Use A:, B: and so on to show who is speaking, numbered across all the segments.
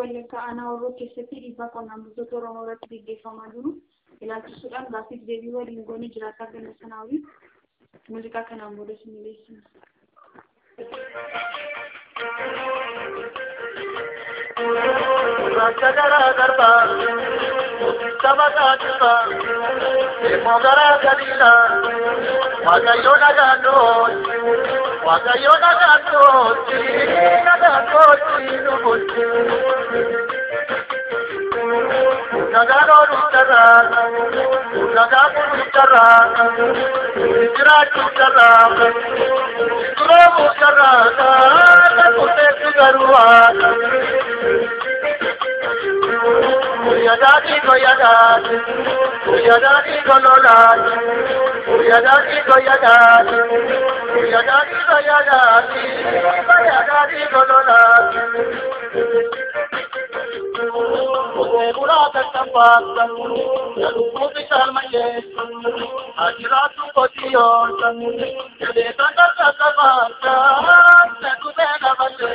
A: Wallaggaa aanaa Horroo keessatti dhiibbaa qonnaan bultoota Oromoo irratti gaggeeffamaa jiru ilaalchisuudhaan gaaffiif deebii waliin goonee jiraataa ganna sanaa waliin muuziqaa kanaan booda isin dhiyeessina.
B: Rakkadara darba, saba kaatiba, deemogara gadiidha, waaqayyo nagaadhooti, waaqayyo nagaadhooti, nagaadhooti nubuti. Nagaadhoo dhuftarraa, nagaa kunuutarraa, jiraachuu tarraa, duroomuu tarraa, kan murteessu garuu haadha. Yadati go yadati, yadati go lolati, yadati go yadati, yadati go yadati, yadati go lolati. Murata tampata, yalukuti salmaye, ajiratu kotiyo, yade tanda takamata, yakute nabate.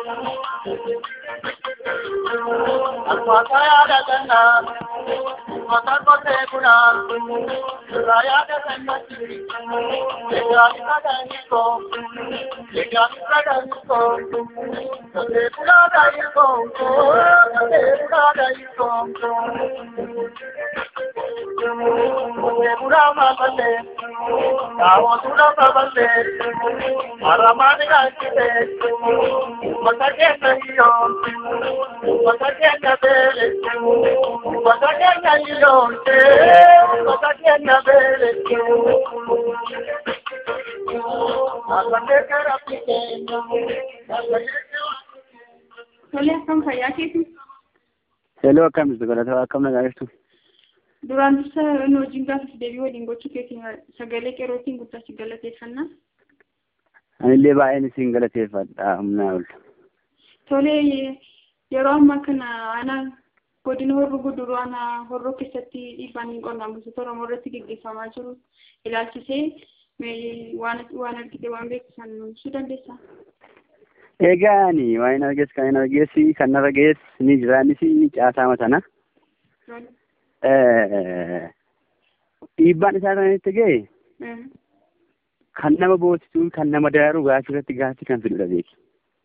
B: Alfataya dagana, matar kote guna, raya daganati, legani kadaniko, legani kadaniko, kate guna daiko, kate guna daiko, kate guna mabale, kawo guna mabale, maramani gakite, makakena hiyo, makakena bele, makakena ilonte, makakena bele, akakeka rapikena, akakeka
A: Tolee akkam fayyaa keeti?
C: Hello akkam jirtu galataa akkam nagaa jirtu?
A: Duraan dursa nu wajjin gaaffiif deebii waliin gochuu keetiin sagalee qeerrootiin guddaa galateeffannaa.
C: Anillee baay'een isin galateeffadha humnaa ol.
A: Tolee yeroo ammaa kana aanaa godina horroo guduruu aanaa horroo keessatti dhiibbaan qonnaan bultoota Oromoo irratti gaggeeffamaa jiru ilaalchisee mee waan waan argite waan beeksisan nu ibsuu dandeessaa?
C: Egaa ani waan hin argees kan hin argees kan narra gees ni jira innis caasaa matana. Dhiibbaan isaa kan itti ga'e kan nama boosisu kan nama daaru gaafii irratti gaafii kan fidudha beeki.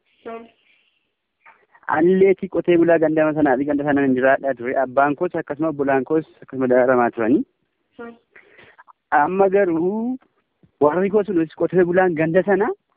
C: Anilleeti qotee bulaa gandama sanaa fi ganda sana hin jiraadhaa ture. Abbaan koos akkasuma bulaan koos akkasuma daaramaa turanii. Amma garuu warri koos qotee bulaan ganda sana